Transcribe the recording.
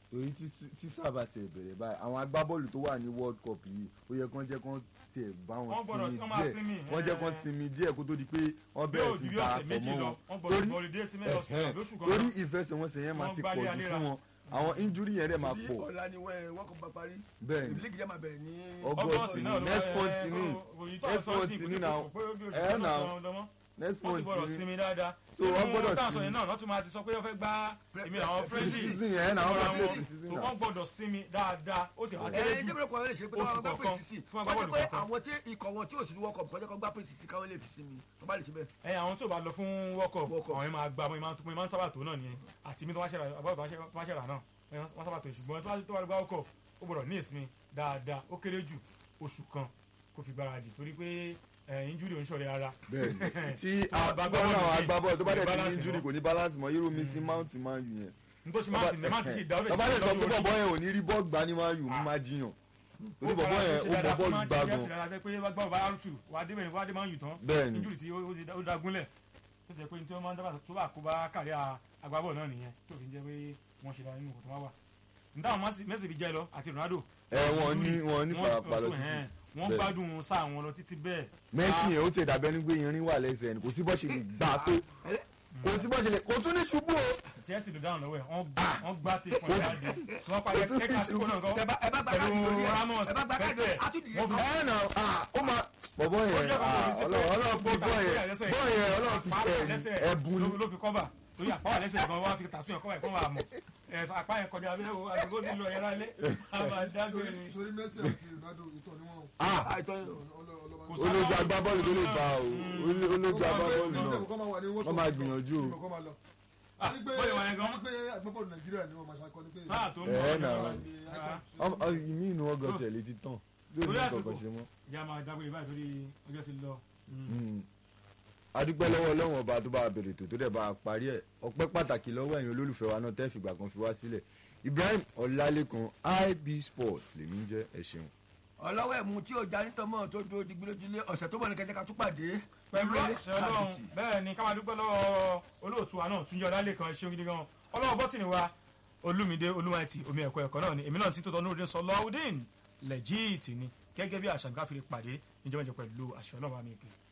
torí tí tí sábà tiẹ̀ bẹ̀rẹ̀ báyìí àwọn agbábọ́ọ̀lù tó wà ní world cup yìí ó yẹ kán jẹ́ kán tiẹ̀ bá wọn Wọ́n gbọ́dọ̀- sinmi wọ́n máa díẹ̀ sinmi, wọ́n jẹ́ eh. kán sinmi díẹ̀ kó tó di pé wọ́n yóò bẹ̀rẹ̀ ju sí bí ta ọ̀sẹ̀ àpọ̀ méjì mọ́ lọ wọn wọ́n gbọ́dọ̀ torí bọ̀lì dé sí mẹ́rin ọ̀sẹ̀ ẹ̀hẹ́n, lóṣù kan torí náà. ìfẹsẹ̀wọnsẹ̀ yẹn máa Wọ́n ti gbá pọ̀ jù léraléra. fún wọn àwọn injury yẹn dẹ̀ máa bí pọ̀ ọ̀la ni wọ́n wọ́n kọ́ bá parí bẹ́ẹ̀ ni ìbílẹ̀ yẹn máa bẹ̀rẹ̀ ní. August August ni náà ló next ẹ, month so, ni òyìn tó next sọ month sí ni ìkùtù now kò pé ó bí oṣù ẹ̀ kan now náà lọ́mọ́. next wọ́n sì month gbọ́dọ̀ ni sinmi dáadáa. So, wọ́n gbọ́dọ̀ táwọn sọ sinmi. yẹn náà wọ́n tún máa ti sọ pé wọ́n fẹ́ gbá èmi àwọn friendly Pre-season yẹn náà, wọ́n síra fẹ́ play wọn. pre-season So, náà. wọ́n gbọ́dọ̀ sinmi dáadáa ó ti wá ẹ kéré ẹ jù jẹ́ bẹ́ẹ̀ kọ́ lè ṣe pé oṣù wọ́n gbá kọ̀ọ̀kan pèsè sí fún wọ́n jẹ́ agbábọ́ọ̀lù pé kọ̀ọ̀kan. àwọn tí ikọ̀ wọn tí ò sí ní wọ́kọ̀ kọjá kan gbá pèsè sí káwọn lè fi sinmi tó bá lè ṣe bẹ́ẹ̀. ẹ àwọn tí ò bá lọ fún world cup World Cup. àwọn yẹn máa gba àwọn yẹn máa ń sábà tó náà nìyẹn àti mi tó wá ṣẹlẹ̀ àbáwọ̀ tó wá ṣẹlẹ̀ náà wọ́n sábà tó ṣùgbọ́n tó wá tó wá gba world cup ó gbọ́dọ̀ ní ìsinmi dáadáa ó kéré jù oṣù kan kó fi gbáradì torí pé ẹ injury ò ń ṣọ̀rẹ́ ara bẹ́ẹ̀ni tí agbábọ́ọ̀lù agbábọ́ọ̀lù yìí agbábọ́ọ̀lù tó bá kò ní dẹ̀ ti ní balance injury mọ́. kò ní balance mọ́ irú mi sí mount man u yẹn. nítorí máa ti máa ti ṣe ìdáwọ́ tọ́ba lè sọ pé bọ̀bọ́ yẹn ò ní rí bọ́ọ̀lù gbá ní man u mo máa jiyàn torí bọ̀bọ́ yẹn ó bọ̀ bọ́ọ̀lù gbá gan. pé wọ́n gbá ọba arútù wà á dé bẹ̀rẹ̀ wà á dé máa ń yù tán Bẹ́ẹ̀ni. injury tí ó ó ti dá- ó dagunlẹ̀ tó ṣe pé ní tí wọ́n máa ń dábàá tó bá kó bá kárí agbábọ́ọ̀lù náà nìyẹn tó fi jẹ́ pé wọ́n ṣe dáa nínú kò tó wá wà. nítawọn Messi fi jẹ́ lọ àti Ronaldo. ẹ wọn ní wọn ní wọ́n- farapa lọ wọ́n- títí. wọ́n Bẹ́ẹ̀. gbádùn sáà wọn lọ títí bẹ́ẹ̀. Messi yẹn ó ti dàbẹ́ ní pé irin wà lẹ́sẹ̀ ni kò sí bọ́ ṣe lè gbà tó kò sí bọ́ ṣe lè kò tún ní ṣubú o. Chelsea ló dáhùn lọ́wọ́ ẹ̀ wọ́n gbá- wọ́n gbá tí ìpọ́n jáde wọ́n parí Ó tún ẹ̀ka fi àsìkò náà ẹ bá gan ẹ bá gbá pẹ̀lú káàdì lórí ẹ Ramos ẹ bá gbá káàdì lórí ẹ àtúndì yẹn wọ́n fi- ẹ nà ó máa bọ̀bọ́ yẹn Ó jẹ́ kó kò ní sí pé ọlọ́run ọlọ́run fi bọ́ yẹn gbogbo bọ́ yẹn ọlọ́run fi apá tẹ̀ lẹ́sẹ̀ ẹ̀bùn ni. ló- ló fi kọ́bà torí àpá wà lẹ́sẹ̀ gan wọ́n fi tàtú yẹn kọ́bà yẹn kọ́ wà mọ̀ ẹ̀ apá yẹn kọjá abẹ́rẹ́ wo àdúgbò nílò ẹ̀yẹ rálé àbádágbére ni. sórí Messi àti Ronaldo ìtọ̀ ni wọ́n Ah, àìtọ́ yẹn. Kò ọlọ́ba sí- olójú agbábọ́ọ̀lù tó lè gbà o olójú agbábọ́ọ̀lù náà wọ́n máa gbìyànjú o. kọ́ máa lọ. Ah, Ní pé bóyá wà yẹn gan. ní pé agbábọ́ọ̀lù Nàìjíríà ni wọ́n máa ṣàkọ́ ní pé sáà tó ń Ẹ̀ bọ̀ nà. Ah, Ọmọ- ọ, ìmí inú ọgọ tẹ̀ létí tán yóò ní Torí kankan àsìkò. ṣe mọ́. ìjà máa dágbére báyìí torí ọjọ́ ti lọ. Mm. a dúpẹ́ lọ́wọ́ ọlọ́run ọba tó bá a bèrè tó tó dẹ̀ bá a parí ẹ̀ ọpẹ́ pàtàkì lọ́wọ́ ẹ̀yin olólùfẹ́ wa náà tẹ́ fìgbà kan fi wá sílẹ̀ Ibrahim Ọlálékan IB Sports lèmi ń jẹ́ ẹ ṣeun. ọlọ́wọ́ ẹ̀mú tí ò já nítọ́mọ́ tó dúró digbí lójúlé ọ̀sẹ̀ tó bọ̀ ní kẹjẹ ká tún pàdé pẹ̀lú Eré àṣẹ ọlọ́run àbìtì. bẹ́ẹ̀ ni ká máa dúpẹ́ lọ́wọ́ olóòtú wa náà túnjọ́ lálẹ́ kan ṣeun gidi gan ọlọ́wọ́ bọ́tìnì wa olúmídé olúmọ̀ẹ́tì omi ẹ̀kọ́ ẹ̀kọ́ náà ni èmi náà ti tó tọ́ nurudin sọ lọ́wọ́dín lẹ́jíìtì ni gẹ́gẹ́ bí àṣà gáfìrí pàdé níjọba ìjọ pẹ̀lú àṣẹ ọlọ́run àmì ìpè